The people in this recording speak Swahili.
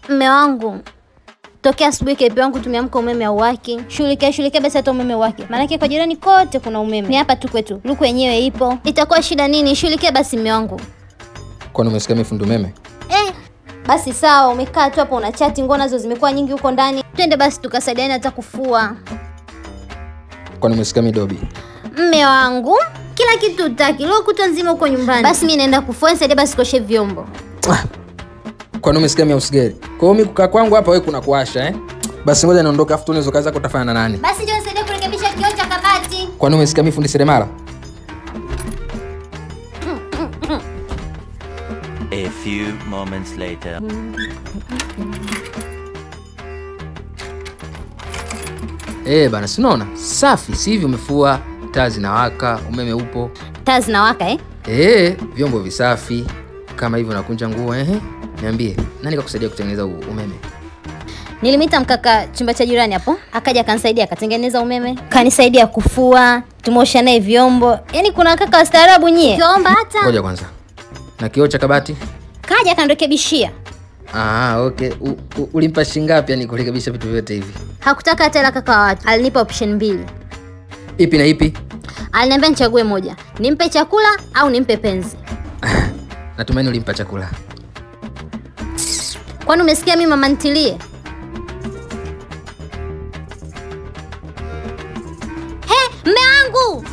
Mme wangu tokea asubuhi kepi wangu tumeamka umeme auwaki. Shughulikia shughulikia basi hata umeme uwake, maanake kwa jirani kote kuna umeme, ni hapa tu kwetu luku yenyewe ipo. Itakuwa shida nini? Shughulikia basi mme wangu. Kwani umesikia mifundo umeme? Eh, basi sawa, umekaa tu hapo una chati, nguo nazo zimekuwa nyingi huko ndani. Twende basi tukasaidiane hata kufua. Kwani umesikia midobi? Mme wangu kila kitu utaki, leo kutwa nzima huko nyumbani. Basi mi naenda kufua, nisaidie basi koshe vyombo. Ah, Kwani umesikia mia usigeri? Kwa hiyo mimi kukaa kwangu hapa wewe kuna kuasha eh? Basi ngoja niondoke afu tuone kazi zako utafanya na nani? Basi njoo nisaidie kurekebisha kioo cha kabati. Kwani umesikia mimi fundi seremala? A few moments later. Eh, bana si unaona? Safi, si hivi umefua, taa zinawaka, umeme upo. Taa zinawaka eh? Eh, vyombo visafi. Kama hivyo nakunja nguo eh? Niambie, nani kakusaidia kutengeneza u- umeme? Nilimita mkaka chumba cha jirani hapo, akaja akanisaidia akatengeneza umeme, kanisaidia kufua, tumeosha naye vyombo. Yaani kuna kaka wastaarabu nyie. Ukiomba hata Ngoja kwanza. Na kioo cha kabati? kaja akanirekebishia. Ah, okay. U, u, ulimpa shilingi ngapi yani kurekebisha vitu vyote hivi? Hakutaka hata hela kaka wa watu, alinipa option mbili. Ipi na ipi? Aliniambia nichague moja, nimpe chakula au nimpe penzi. Natumaini ulimpa chakula. Kwani umesikia mimi mama ntilie? He, mme wangu